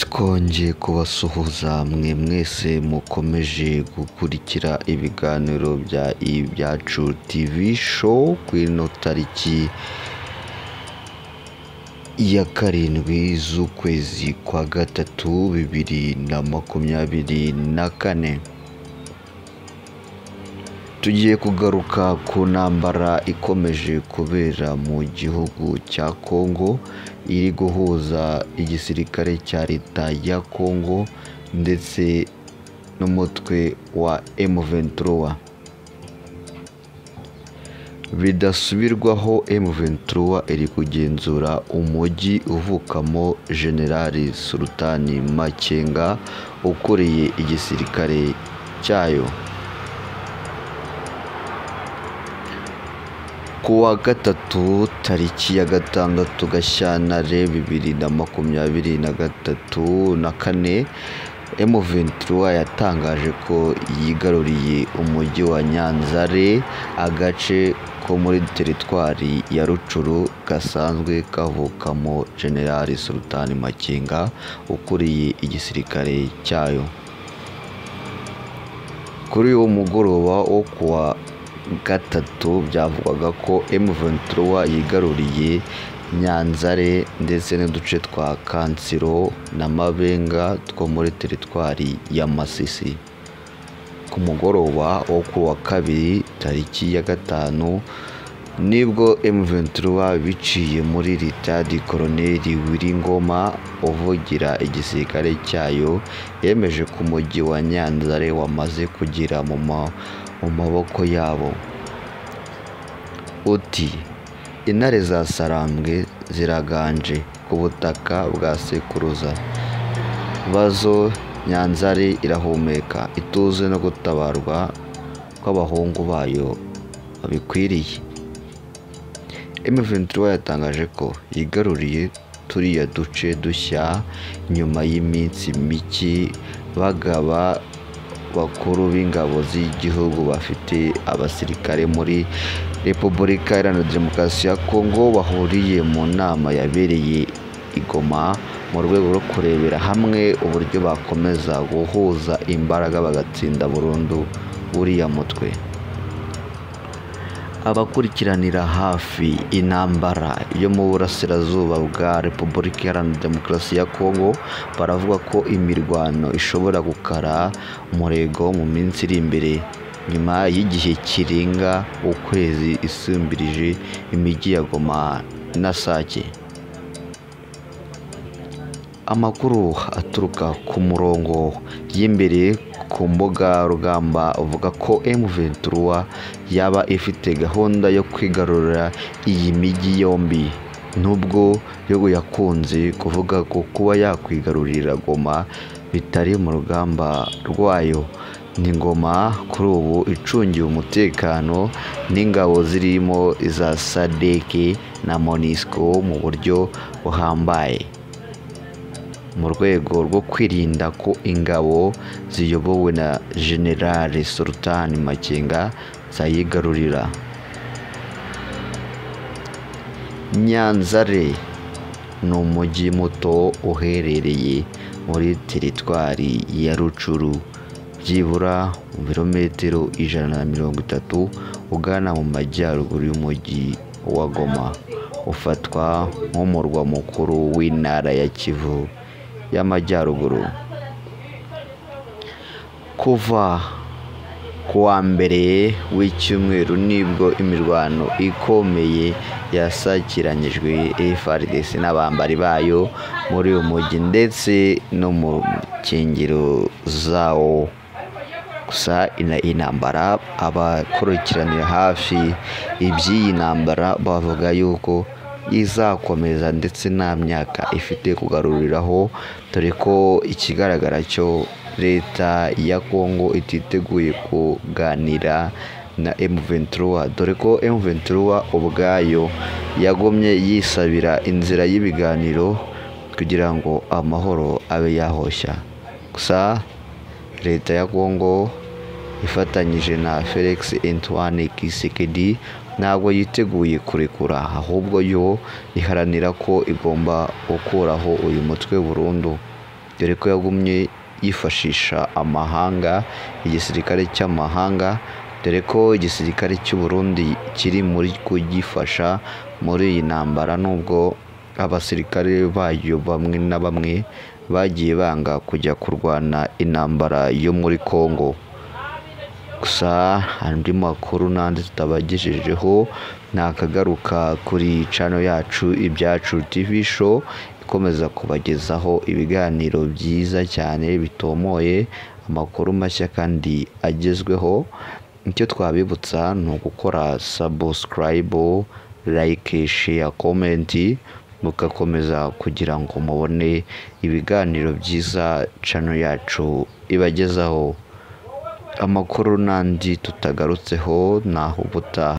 twongeye kubasuhuza mwe mwese mukomeje gukurikira ibiganiro bya ibyacu TV show ku ino tariki ya karindwi z'ukwezi kwa gatatu bibiri na makumyabiri na kane tugiye kugaruka ku ntambara ikomeje kubera mu gihugu cya kongo iri guhuza igisirikare cya leta ya kongo ndetse n'umutwe wa M23 bidasubirwaho M23 iri kugenzura umujyi uvukamo generali sultani makenga ukuriye igisirikare cyayo kuwa gatatu tariki ya gatandatu gashyantare bibiri na makumyabiri na gatatu na kane M23 yatangaje ko yigaruriye umujyi wa Nyanzare agace ko muri teritwari ya Rucuru gasanzwe kavukamo General Sultan Makenga ukuriye igisirikare cyayo kuri uwo mugoroba wo kuwa gatatu byavugwaga ko M23 yigaruriye Nyanzare ndetse n'uduce twa Kansiro na Mabenga two muri teritwari ya Masisi ku mugoroba wo ku wa kabiri tariki ya gatanu nibwo M23 biciye muri litadi koloneli Wiringoma uvugira igisirikare cyayo yemeje ko umujyi wa Nyanzare wamaze kugira mu ma mu maboko yabo uti intare za sarambwe ziraganje ku butaka bwa sekuruza bazo nyanzari irahumeka ituze no gutabarwa kw'abahungu bayo babikwiriye M23 yatangaje ko yigaruriye turiya duce dushya nyuma y'iminsi mike bagaba bakuru b'ingabo z'igihugu bafite abasirikare muri repubulika iharanira demokarasi ya kongo bahuriye mu nama yabereye igoma mu rwego rwo kurebera hamwe uburyo bakomeza guhuza imbaraga bagatsinda burundu buriya mutwe abakurikiranira hafi intambara yo mu burasirazuba bwa repubulika iharanira demokarasi ya kongo baravuga ko imirwano ishobora gukara umurego mu minsi iri imbere nyuma y'igihe kirenga ukwezi isumbirije imijyi ya goma na sake amakuru aturuka ku murongo y'imbere ku mbuga rugamba avuga ko M23 yaba ifite gahunda yo kwigarurira iyi mijyi yombi nubwo yo yakunze kuvuga ko kuba yakwigarurira Goma bitari mu rugamba rwayo ni ngoma kuri ubu icungiwe umutekano n'ingabo zirimo iza sadeke na monisco mu buryo buhambaye mu rwego rwo kwirinda ko ingabo ziyobowe na generale sultan makenga zayigarurira nyanzare ni umujyi muto uherereye muri teritwari ya rucuru byibura birometero ijana na mirongo itatu ugana mu majyaruguru y'umujyi wa goma ufatwa nk'umurwa mukuru w'intara ya kivu y'amajyaruguru kuva ku wa mbere w'icyumweru nibwo imirwano ikomeye yasakiranyijwe FRDC n'abambari bayo muri uyu mujyi ndetse no mu nkengero zawo gusa intambara abakurikiranira hafi iby'iyi ntambara bavuga yuko izakomeza ndetse nta myaka ifite kugaruriraho dore ko ikigaragara cyo leta ya kongo ititeguye kuganira na M23 dore ko M23 ubwayo yagomye yisabira inzira y'ibiganiro kugira ngo amahoro abe yahoshya gusa leta ya kongo ifatanyije na felix antoine kisekedi ntabwo yiteguye kurekura ahubwo yo iharanira ko igomba gukuraho uyu mutwe burundu dore ko yagumye yifashisha amahanga igisirikare cy'amahanga dore ko igisirikare cy'u Burundi kiri muri kugifasha muri iyi ntambara nubwo abasirikare bayo bamwe na bamwe bagiye banga kujya kurwana intambara yo muri Congo gusa andi makuru n'andi tutabagejejeho nakagaruka kuri cano yacu ibyacu TV show ikomeza kubagezaho ibiganiro byiza cyane bitomoye amakuru mashya kandi agezweho icyo twabibutsa ni ugukora sabusikarayibu layike sheya komenti mugakomeza kugira ngo mubone ibiganiro byiza cano yacu ibagezaho amakuru n'andi tutagarutseho ni aho ubutaha